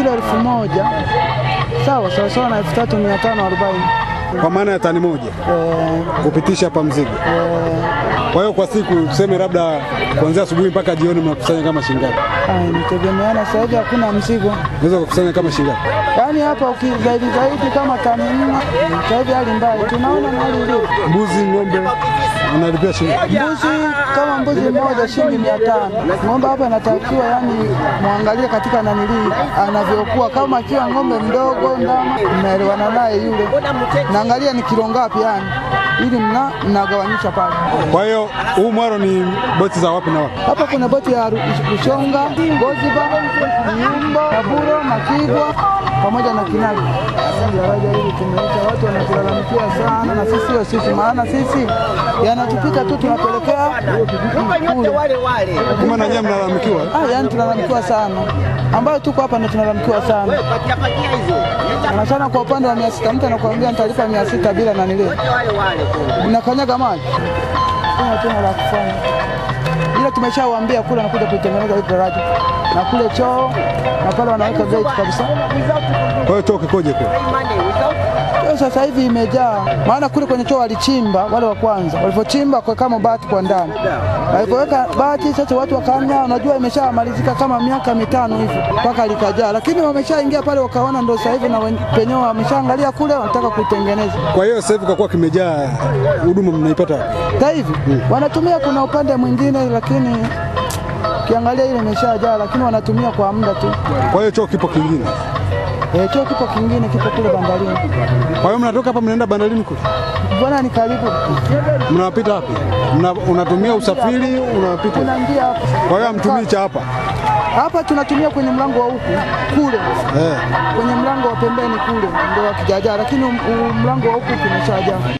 kilo elfu moja sawa sawa sawa na elfu tatu mia tano arobaini kwa maana ya tani moja Eh, kupitisha hapa mzigo. eh, Kwa hiyo kwa siku tuseme labda kuanzia asubuhi mpaka jioni mnakusanya kama shilingi ngapi? ah, inategemeana. Sasa hivi hakuna mzigo, Unaweza kukusanya kama shilingi ngapi? yaani hapa ukizaidi zaidi kama tani nne. Sasa hivi hali mbaya, tunaona hali ilivyo. Mbuzi, ng'ombe unalipia shilingi ngapi? Mbuzi kama mbuzi mmoja shilingi mia tano. Ng'ombe hapa inatakiwa yani muangalie katika nanilii anavyokuwa, kama akiwa ng'ombe mdogo ndama, mnaelewana naye yule, naangalia ni kilo ngapi yani, ili mna mnagawanyisha pale. Kwa hiyo huu mwaro ni boti za wapi na wapi? Hapa kuna boti ya Ru- Rushonga, Goziba, Nyumbo, Kaburo, Makigwa pamoja na Kinagi. Daraja hili tumeita, watu wanatulalamikia sana, na sisi sio sisi, maana sisi yanatupita tu tunapelekea kule. Kama na nyinyi mnalalamikiwa Ah, yani tunalalamikiwa sana, ambayo tuko hapa ndo tunalalamikiwa sana sana sana. Kwa upande wa mia sita mtu anakuambia nitalipa mia sita bila nanile, unakanyaga maji, kuna tuna la kufanya, ila tumeshawaambia kule anakuja kuitengeneza hili daraja na kule choo na pale wanaweka gate kabisa. Kwa hiyo choo kikoje kule? Choo sasa hivi imejaa, maana kule kwenye choo walichimba wale wa kwanza, walivyochimba kwa kama bati kwa ndani, walipoweka bati sasa watu wakaanya, unajua imeshamalizika kama miaka mitano hivi mpaka likajaa, lakini wameshaingia pale wakaona ndo sasa hivi na wen- penyewe wameshaangalia kule, wanataka kuitengeneza Kwa hiyo sasa hivi kwa kuwa kimejaa, huduma mnaipata wapi? sasa hivi wanatumia, kuna upande mwingine, lakini ukiangalia ile imeshajaa, lakini wanatumia kwa muda tu. Kwa hiyo choo kipo kingine. E, choo kipo kingine, kipo kule bandarini. Kwa hiyo mnatoka hapa mnaenda bandarini kule, Mbona ni karibu, mnawapita wapi? Mna, unatumia usafiri unawapita? kuna njia hapa Kwa hiyo hamtumii cha hapa hapa tunatumia kwenye mlango wa huku kule, eh. kwenye mlango wa pembeni kule ndio wakijajaa, lakini um- um- mlango wa huku kumeshajaa.